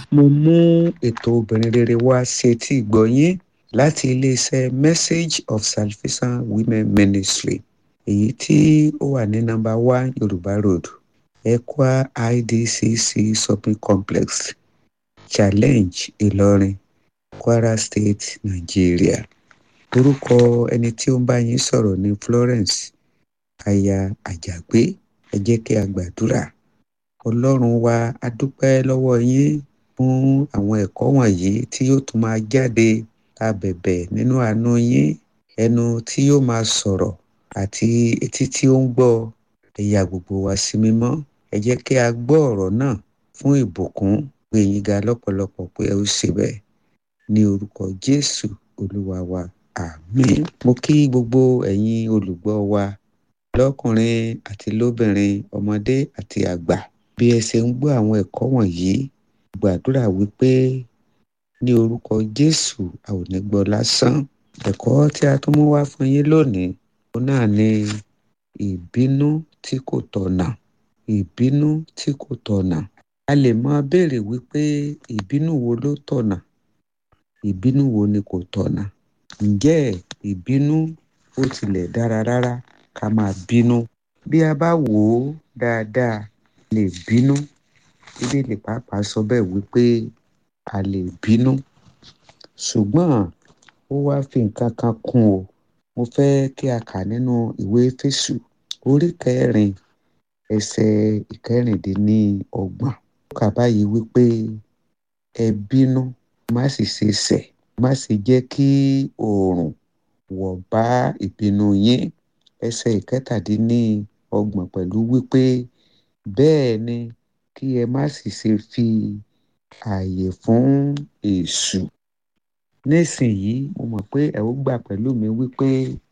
mo mú ètò obìnrin rere wá sí etí ìgbọ́ yín láti iléeṣẹ́ message of salvation women ministry èyí tí ó wà ní nọ́mbà one yorùbá road ekwa idcc shopping complex challenge ìlọrin kwara state nigeria orúkọ ẹni tí ó ń bá yín sọ̀rọ̀ ní florence aya àjàgbé ẹ jẹ́ kí a gbàdúrà ọlọ́run wa a dúpẹ́ lọ́wọ́ yín fún àwọn ẹ̀kọ́ wọ̀nyí tí yóò tún máa jáde a bẹ̀bẹ̀ nínú àánú yín ẹnu tí yóò máa sọ̀rọ̀ àti etí tí ó ń gbọ́ ẹ yà gbogbo wa sí mímọ́ ẹ jẹ́ kí a gbọ́ ọ̀rọ̀ náà fún ìbùkún gbé yín ga lọ́pọ̀lọpọ̀ pé ẹ ó ṣe bẹ́ẹ̀ ní orúkọ jésù olúwa wa àmín mo kí gbogbo ẹ̀yin olùgbọ́ wa lọ́kùnrin àti lóbìnrin ọmọdé àti àgbà bí ẹ ṣe ń gbọ́ àwọn ẹ̀kọ́ wọ̀nyí gbàdúrà wípé ní orúkọ jésù a ò ní gbọ́ lásán ẹ̀kọ́ tí a tún mú wá fún yín lónìí òun náà ni ìbínú tí kò tọ̀nà ìbínú tí kò tọ̀nà a lè máa béèrè wípé ìbínú wo ló tọ̀nà ìbínú wo ni kò tọ̀nà ǹjẹ́ ìbínú ó tilẹ̀ dára rárá ká máa bínú bí a bá wò ó dáadáa lè bínú bíbélì pàápàá sọ bẹ́ẹ̀ wípé a lè bínú ṣùgbọ́n ó wá fi nǹkan kan kún o mo fẹ́ kí a kà nínú ìwé Éfésù orí kẹrin ẹsẹ̀ ìkẹrìndínlọ́gbọ̀n ó kà báyìí wípé ẹ bínú má sì ṣe ṣẹ̀ má sì jẹ́ kí oòrùn wọ̀ bá ìbínú yín ẹsẹ̀ ìkẹtàdínlọ́gbọ̀n pẹ̀lú wípé bẹ́ẹ̀ ni kí ẹ má sì ṣe fi ààyè fún èṣù nísìnyí mo mọ̀ pé ẹ ó gbà pẹ̀lú mi wípé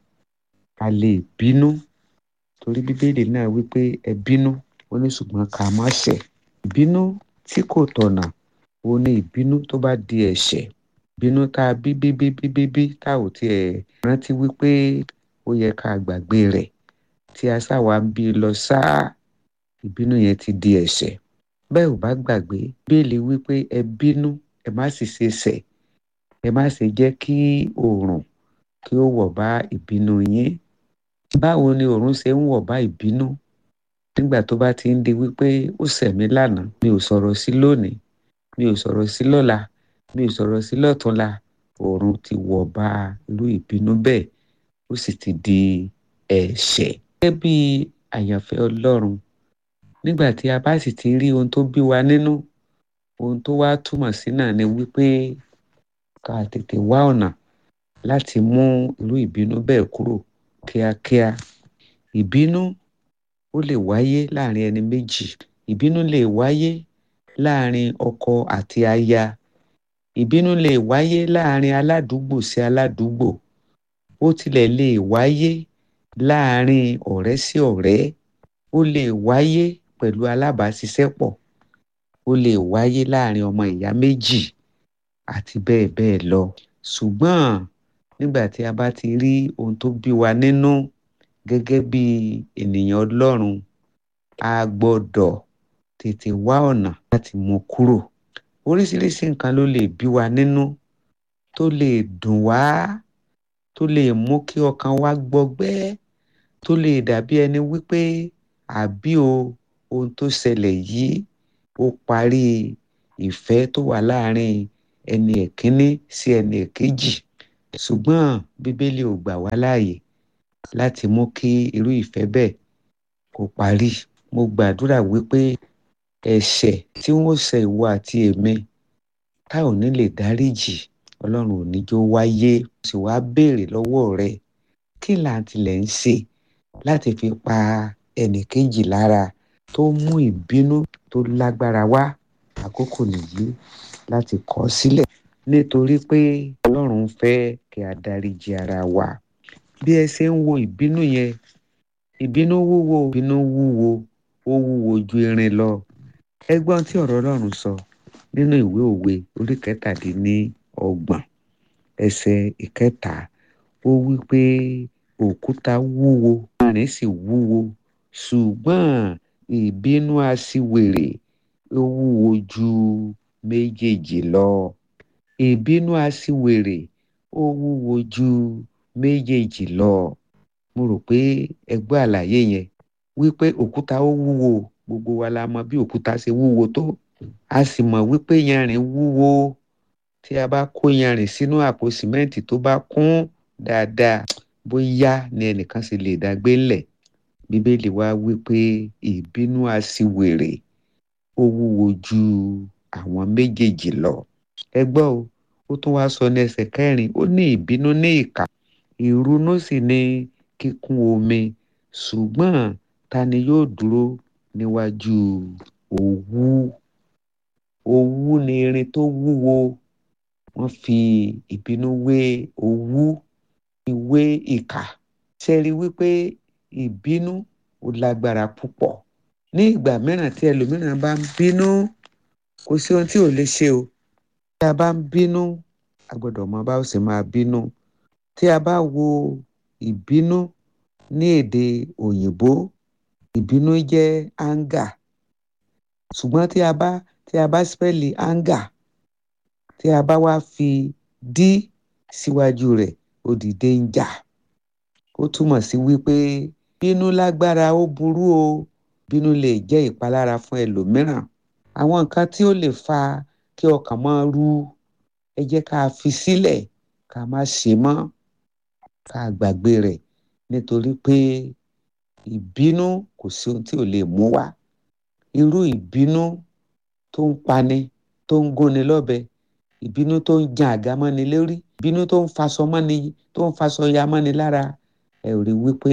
a lè bínú torí bíbélì náà wípé ẹ bínú ó ní ṣùgbọ́n ká má ṣẹ̀ ìbínú tí kò tọ̀nà ó ní ìbínú tó bá di ẹ̀ṣẹ̀ ìbínú tá a bí bí bí bí bí bí tá ò tiẹ̀ rántí wípé ó yẹ ká gbàgbé rẹ̀ tí a sáwà ń bí lọ sáà ìbínú yẹn ti di ẹ̀ṣẹ̀ bẹ́ẹ̀ ò bá gbàgbé bíbélì wípé ẹ bínú ẹ má sì ṣe ṣẹ̀ ẹ má ṣe jẹ́ kí oòrùn kí ó wọ̀ bá ìbínú yín báwo ni oòrùn ṣe ń wọ̀ bá ìbínú nígbà tó bá ti ń di wípé ó ṣẹ̀ mí lánàá mi ò sọ̀rọ̀ sí lónìí mi ò sọ̀rọ̀ sí lọ́la mi ò sọ̀rọ̀ sí lọ́túnla oòrùn ti wọ̀ bá irú ìbínú bẹ́ẹ̀ ó sì ti di ẹ̀ṣẹ̀ gẹ́gẹ́ bí àyànfẹ́ ọlọ́run nígbà tí a bá sì ti rí ohun tó bí wa nínú ohun tó wá túmọ̀ sí náà ni wípé ká tètè wá ọ̀nà láti mú irú ìbínú bẹ́ẹ̀ kúrò kíákíá ìbínú ó lè wáyé láàrin ẹni méjì ìbínú lè wáyé láàrin ọkọ àti aya ìbínú lè wáyé láàrin aládùúgbò sí aládùúgbò ó tilẹ̀ lè wáyé láàrin ọ̀rẹ́ sí ọ̀rẹ́ ó lè wáyé pẹ̀lú alábàáṣiṣẹ́pọ̀ ó lè wáyé láàrin ọmọ ìyá méjì àti bẹ́ẹ̀ bẹ́ẹ̀ lọ ṣùgbọ́n nígbà tí a bá ti rí ohun tó bí wa nínú gẹ́gẹ́ bí ènìyàn Ọlọ́run a gbọ́dọ̀ tètè wá ọ̀nà láti mú kúrò oríṣiríṣi nǹkan ló lè bí wa nínú tó lè dùn wá tó lè mú kí ọkàn wa gbọgbẹ́ tó lè dàbí ẹni wípé àbí o ohun tó ṣẹlẹ̀ yìí ó parí ìfẹ́ tó wà láàrin ẹni ẹ̀kíní sí ẹni ẹ̀kejì ṣùgbọ́n bíbélì ò gbà wá láàyè láti mú kí irú ìfẹ́ bẹ́ẹ̀ kó parí mo gbàdúrà wípé ẹ̀ṣẹ̀ tí wọ́n ṣẹ̀ ìwọ àti èmi tá ò ní lè dáríjì ọlọ́run ò ní jó wáyé sì wá béèrè lọ́wọ́ rẹ kí là ń tilẹ̀ ń ṣe láti fi pa ẹnìkejì lára tó mú ìbínú tó lágbára wá àkókò nìyí láti kọ̀ ọ́ sílẹ̀ nítorí pé ọlọ́run fẹ́ kí a dáríjì ara wa bí ẹ ṣe ń wo ìbínú yẹn ìbínú wúwo ìbínú wúwo ó wúwo ju irin lọ ẹgbọ́n tí ọ̀rọ̀ ọlọ́run sọ nínú ìwé òwe orí kẹtàdínlọ́gbọ̀n ẹsẹ̀ ìkẹta ó wí pé òkúta wúwo irin sì wúwo ṣùgbọ́n ìbínú aṣiwèrè ó wúwo ju méjèèjì lọ ìbínú aṣiwèrè ó wúwo ju méjèèjì lọ mo rò pé ẹ gbọ́ àlàyé yẹn wípé òkúta ó wúwo gbogbo wa la mọ bí òkúta ṣe wúwo tó a sì mọ̀ wípé yanrìn wúwo tí a bá kó yanrìn sínú àpò sìmẹ́ǹtì tó bá kún dáadáa bóyá ni ẹnìkan ṣe lè dágbé ńlẹ̀ bíbélì wa wípé ìbínú aṣiwèrè ó wúwo ju àwọn méjèèjì lọ ẹ gbọ́ o ó tún wá sọ ní ẹsẹ̀ kẹrin ó ní ìbínú ní ìkà ìrunú sì ní kíkún omi ṣùgbọ́n ta ni yóò dúró níwájú òwú òwú ni irin tó wúwo wọ́n fi ìbínú wé òwú ìwé ìkà ṣe rí wípé ìbínú ó lágbára púpọ̀ ní ìgbà mìíràn tí ẹlòmíràn bá ń bínú kò sí ohun tí ò lè ṣe o tí a bá ń bínú a gbọ́dọ̀ mọ bá ó sì máa bínú tí a bá wo ìbínú ní èdè òyìnbó ìbínú jẹ́ anger ṣùgbọ́n tí a bá tí a bá spẹ́lì anger tí a bá wá fi d síwájú rẹ̀ ó di danger ó túmọ̀ sí wípé bínú lágbára ó burú o bínú lè jẹ́ ìpalára fún ẹlòmíràn àwọn nǹkan tí ó lè fa kí ọkàn máa ru ẹ jẹ́ ká fi sílẹ̀ ká má ṣe mọ́ ká gbàgbé rẹ̀ nítorí pé ìbínú kò sí ohun tí ò lè mú wá irú ìbínú tó ń pani tó ń gúnni lọ́bẹ ìbínú tó ń jan àga mọ́ni lórí ìbínú tó ń faṣọ mọ́ni tó ń faṣọ ya mọ́ni lára ẹ rí wípé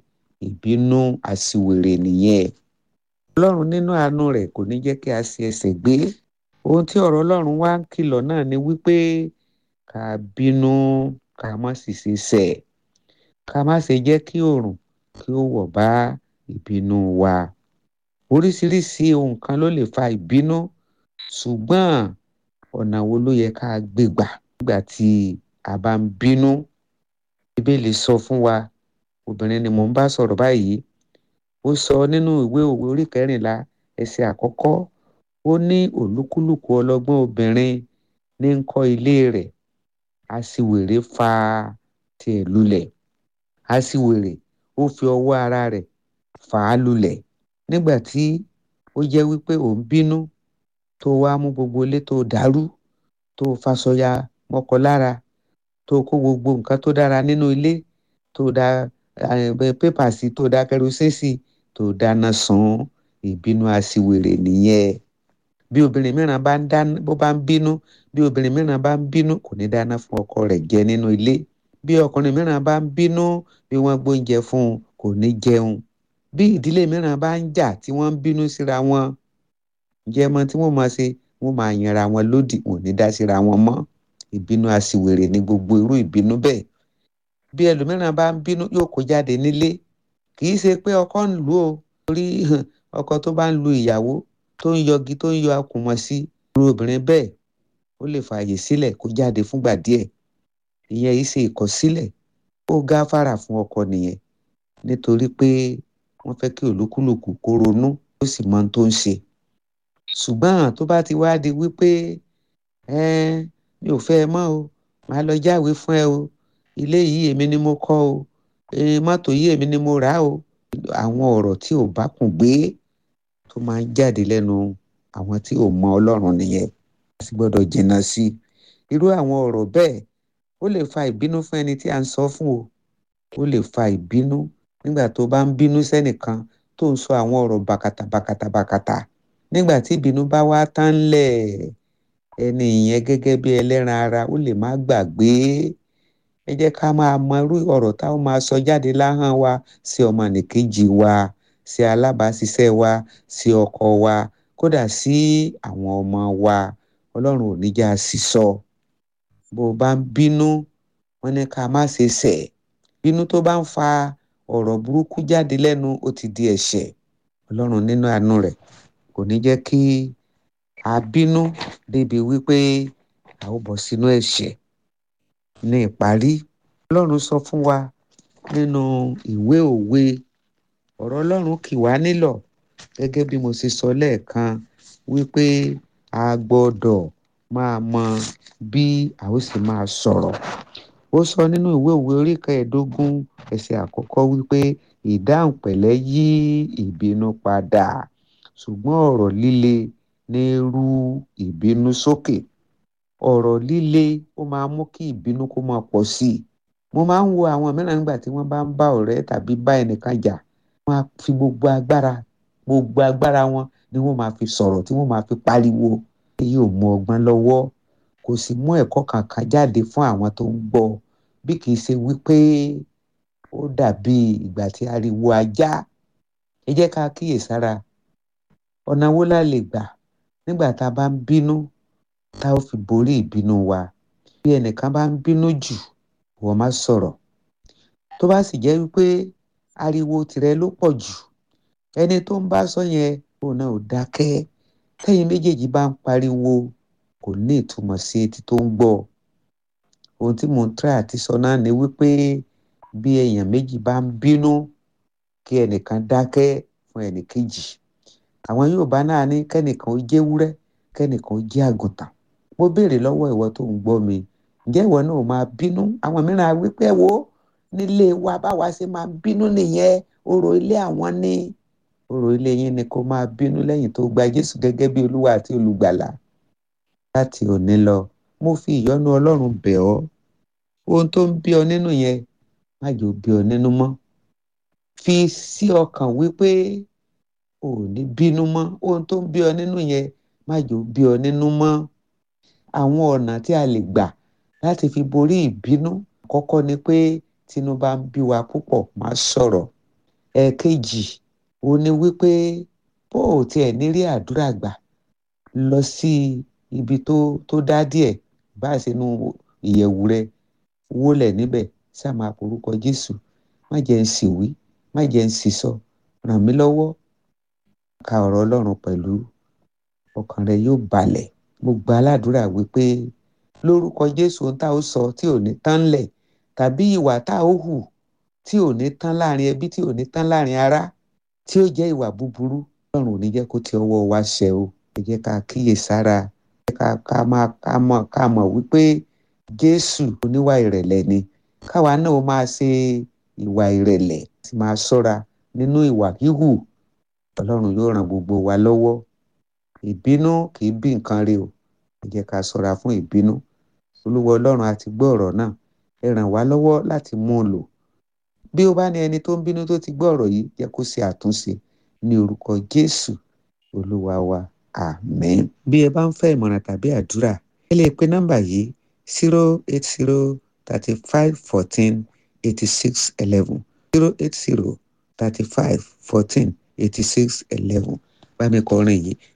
ìbínú aṣiwèrè nìyẹn ọlọ́run nínú àánú rẹ̀ kò ní jẹ́ kí a ṣe ẹsẹ̀ gbé ohun tí ọ̀rọ̀ ọlọ́run wá ń kìlọ̀ náà ni wípé ká bínú ká má sì ṣe ṣẹ̀ ká má ṣe jẹ́ kí oòrùn kí ó wọ̀ bá ìbínú wa oríṣiríṣi ohun kan ló lè fa ìbínú ṣùgbọ́n ọ̀nà wo ló yẹ ká gbé gbà nígbà tí a bá ń bínú bíbélì sọ fún wa obìnrin ni mò ń bá sọ̀rọ̀ báyìí ó sọ nínú ìwé òwe orí kẹrìnlá ẹsẹ̀ àkọ́kọ́ ó ní olúkúlùkù ọlọ́gbọ́n obìnrin ní ń kọ́ ilé rẹ̀ aṣiwèrè fa tiẹ̀ lulẹ̀ aṣiwèrè ó fi ọwọ́ ara rẹ̀ fà á lulẹ̀ nígbà tí ó jẹ́ wípé ò ń bínú tó wá mú gbogbo ilé tó dàrú tó faṣọya mọ́kọ lára tó kó gbogbo nǹkan tó dára nínú ilé tó da pépà sí tó da kẹrosín sí tó dáná sun ìbínú aṣiwèrè nìyẹn bí obìnrin mìíràn bá ń dáná bó bá ń bínú bí obìnrin mìíràn bá ń bínú kò ní dáná fún ọkọ rẹ̀ jẹ nínú ilé bí ọkùnrin mìíràn bá ń bínú bí wọ́n gbóúnjẹ fún un kò ní jẹun bí ìdílé mìíràn bá ń jà tí wọ́n ń bínú síra wọn jẹmọ tí wọ́n máa ṣe wọ́n máa yanra wọn lódì wọn ò ní dá síra wọn mọ́ ìbínú aṣiwèrè ní gbogbo irú ìbínú bẹ́ẹ̀ bí ẹlòmíràn bá ń bínú yóò kó jáde nílé kì í ṣe pé ọkọ ń lù ó torí ọkọ tó bá ń lu ìyàwó tó ń yọgi tó ń yọ akùnmọ̀ sí irú obìnrin bẹ́ẹ̀ ó lè fààyè sílẹ̀ kó jáde fúngbà díẹ̀ ìyẹn yìí ṣe ìkọ̀sílẹ̀ ó gáfárà fún ọkọ nìyẹn nítorí pé wọ́n fẹ́ kí olúkúlùkù kó ronú ó sì mọ ohun tó ń ṣe ṣùgbọ́n tó bá ti wá di wípé mi ò fẹ́ ẹ mọ́ o màá lọ jáwèé fún ẹ o ilé yìí èmi ni mo kọ́ o mọ́tò yìí èmi ni mo rà o àwọn ọ̀rọ̀ tí ò bá kùn gbé tó máa ń jáde lẹ́nu àwọn tí ò mọ ọlọ́run nìyẹn a sì gbọ́dọ̀ jìnnà sí i irú àwọn ọ̀rọ̀ bẹ́ẹ̀ ó lè fa ìbínú fún ẹni tí a ń sọ fún o ó lè fa ìbínú nígbà tó bá ń bínú sẹ́nìkan tó ń sọ àwọn ọ̀rọ̀ bàkàtà bàkàtà bàkàtà nígbà tí ìbínú bá wá tán lẹ̀ ẹni ìyẹn gẹ́gẹ́ bí ẹlẹ́ran ara ó lè má gbàgbé ẹ jẹ́ ká máa mọ irú ọ̀rọ̀ táwọn máa sọ jáde láhàn wa sí ọmọnìkejì wa sí alábàáṣiṣẹ́ wa sí ọkọ wa kódà sí àwọn ọmọ wa ọlọ́run ò ní já sí sọ bó o bá ń bínú wọn ní ká má ṣe ṣẹ̀ bínú tó bá ń fa ọ̀rọ̀ burúkú jáde lẹ́nu ó ti di ẹ̀ṣẹ̀ ọlọ́run nínú àánú rẹ̀ kò ní jẹ́ kí a bínú débi wípé a ó bọ́ sínú ẹ̀ṣẹ̀ ní ìparí ọlọ́run sọ fún wa nínú ìwé òwe ọ̀rọ̀ ọlọ́run kì wá nílọ̀ gẹ́gẹ́ bí mo ṣe sọ lẹ́ẹ̀kan wípé a gbọ́dọ̀ máa mọ bí a ó sì máa sọ̀rọ̀ ó sọ nínú ìwé òwe orí kẹẹ̀ẹ́dógún ẹsẹ̀ àkọ́kọ́ wípé ìdáhùn pẹ̀lẹ́ yí ìbínú padà ṣùgbọ́n ọ̀rọ̀ líle ní rú ìbínú sókè ọ̀rọ̀ líle ó máa mú kí ìbínú kó máa pọ̀ sí i mo máa ń wo àwọn mìíràn nígbà tí wọ́n bá ń bá ọ̀rẹ́ tàbí bá ẹnìkan jà wọ́n á fi gbogbo agbára gbogbo agbára wọn ni wọ́n máa fi sọ̀rọ̀ tí wọ́n máa fi pariwo èyí ò mú ọgbọ́n lọ́wọ́ kò sì mú ẹ̀kọ́ kankan jáde fún àwọn tó ń gbọ́ bí kì í ṣe wípé ó dàbí ìgbà tí ariwo ajá ẹ jẹ́ ká kíyèsára ọ̀nà wo la lè gbà nígbà tá a bá ń bínú tá ó fi borí ìbínú wa bí ẹnìkan bá ń bínú jù wọ́n má sọ̀rọ̀ tó bá sì jẹ́ wípé ariwo tìrẹ ló pọ̀ jù ẹni tó ń bá sọ yẹn òun náà ò dákẹ́ tẹ́yin méjèèjì bá ń pariwo kò ní ìtumọ̀ sí etí tó ń gbọ́ ohun tí mò ń try àti sọ náà ni wípé bí èèyàn méjì bá ń bínú kí ẹnìkan dákẹ́ fún ẹnìkejì àwọn Yorùbá náà ní kẹ́nìkan ó jẹ́ ewúrẹ́ kẹ́nìkan ó jẹ́ àgùntàn mo béèrè lọ́wọ́ ìwọ tó ń gbọ́ mi ǹjẹ́ ìwọ náà máa bínú àwọn mìíràn á wí pé wo nílé wa báwa ṣe máa bínú nìyẹn orò ilé àwọn ní orò ilé yín ni kó máa bínú lẹ́yìn tó gba Jésù gẹ́gẹ́ bí Olúwa àti Olùgbàlà láti òní lọ mo fi ìyọ́nú Ọlọ́run bẹ̀ ọ́ ohun tó ń bí ọ nínú yẹn má jò bí ọ nínú mọ́ fi sí ọkàn wípé ò ní bínú mọ́ ohun tó ń bí ọ nínú yẹn má jò bí ọ nínú mọ́ àwọn ọ̀nà tí a lè gbà láti fi borí ìbínú àkọ́kọ́ ni pé tínú bá ń bí wa púpọ̀ má sọ̀rọ̀ ẹ̀ẹ̀kejì ó ní wípé bó o tiẹ̀ ní rí àdúrà gbà lọ sí ibi tó tó dá díẹ̀ bá a ṣe nu ìyẹ̀wù rẹ wólẹ̀ níbẹ̀ ṣáà máa porúkọ Jésù má jẹ́ ń sì wí má jẹ́ ń sì sọ ràn mí lọ́wọ́ ka ọ̀rọ̀ Ọlọ́run pẹ̀lú ọkàn rẹ yóò balẹ̀ mo gba aládùúrà wípé lórúkọ Jésù ohun tá ó sọ tí ò ní tán lẹ̀ tàbí ìwà tá ó hù tí ò ní tán láàrin ẹbí tí ò ní tán láàrin ará tí ó jẹ́ ìwà búburú Ọlọ́run ò ní jẹ́ kó ti ọwọ́ wa ṣẹ o ẹ jẹ́ ká kíyè sára ẹ ká ká máa ká mọ̀ ká mọ̀ wípé Jésù oníwà ìrẹ̀lẹ̀ ni káwa náà ó máa ṣe ìwà ìrẹ̀lẹ̀ tí máa ṣọ́ra nínú ìwà híhù Ọlọ́run yóò ràn gbogbo wa lọ́wọ́ ìbínú kì í bí nǹkan rí o ẹ jẹ́ ká ṣọ́ra fún ìbínú Olúwa Ọlọ́run a ti gbọ́ ọ̀rọ̀ náà ẹ ràn wá lọ́wọ́ láti mú un lò bí ó bá ní ẹni tó ń bínú tó ti gbọ́ ọ̀rọ̀ yìí jẹ́ kó ṣe àtúnṣe ní orúkọ Jésù Olúwa wa àmín. bí ẹ bá ń fẹ́ ìmọ̀ràn tàbí àdúrà ẹ lè pe nọ́mbà yìí zero eight zero thirty five fourteen eighty six eleven zero eight zero thirty five fourteen eighty six eleven bá mi kọrin yìí